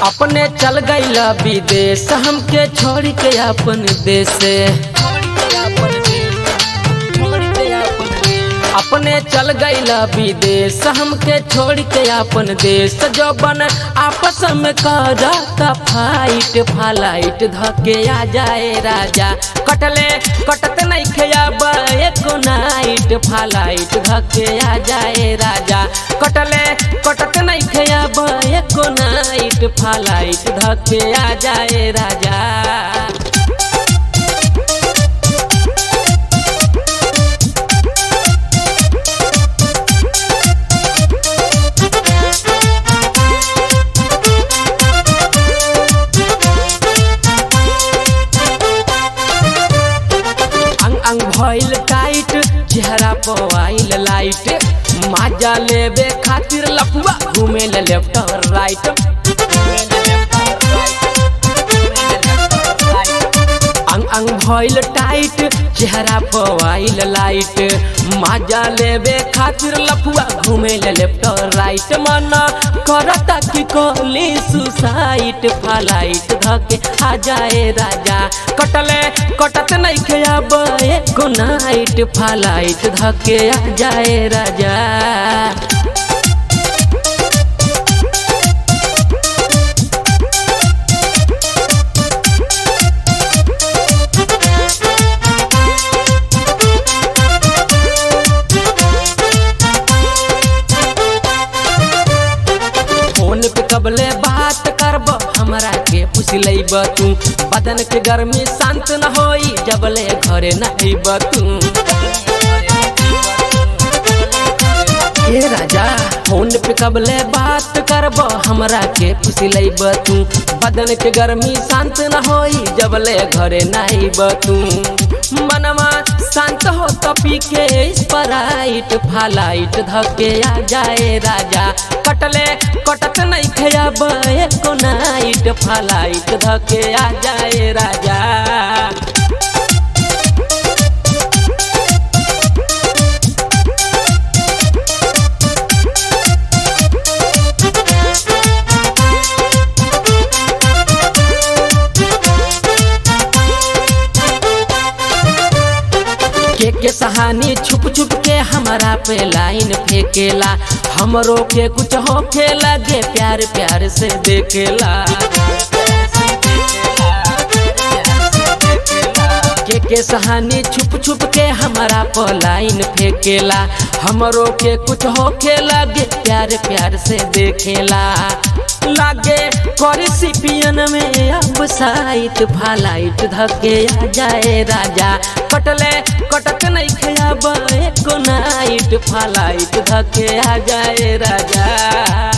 अपने चल गईल विदेश हमके छोड़ के अपन देश से अपने चल गईल विदेश हमके छोड़ के अपन देश जो बन आपस में करता फाइट फालाइट धके आ जाए राजा कटले कटत नहीं खेब एको नाइट फालाइट धके आ जाए राजा कटले कटत नहीं खेब एको नाइट फालाइट धके आ जाए राजा अंग अंग भइल टाइट चेहरा पवाइल लाइट माजा लेबे खातिर लफुआ घूमे ले लेफ्ट और राइट अंग अंग भइल टाइट चेहरा पवाइल लाइट माजा लेबे खातिर लफुआ घूमे ले लेफ्ट और राइट मन करता कि कोली सुसाइट फालाइट धके आ जाए राजा कटले कटत नहीं खेब एको नाइट फालाइट धके आ जाए राजा फोन पे कबले बात करब हमरा के पूछ लेब तू बदन के गर्मी शांत न होई जबले घरे न अइब तू ए राजा फोन पे कबले बात करब हमरा के पूछ लेब तू बदन के गर्मी शांत न होई जबले घरे न अइब तू मनवा शांत हो तो पी के स्प्राइट फालाइट धके आ जाए राजा कटले कटत नहीं खेब एको नाइट फालाइट धके आ जाए राजा के के सहानी छुप छुप के हमारा पे लाइन फेंकेला हमरो के कुछ हो खेला गे प्यार प्यार से देखेला के के सहानी छुप छुप के हमारा पे लाइन फेंकेला हमरो के कुछ हो खेला गे प्यार प्यार से देखेला लागे करी सिपियन में अब साइट फालाइट धके आ जाए राजा कटले कटत नहीं खेब एको नाइट फालाइट धके आ जाए राजा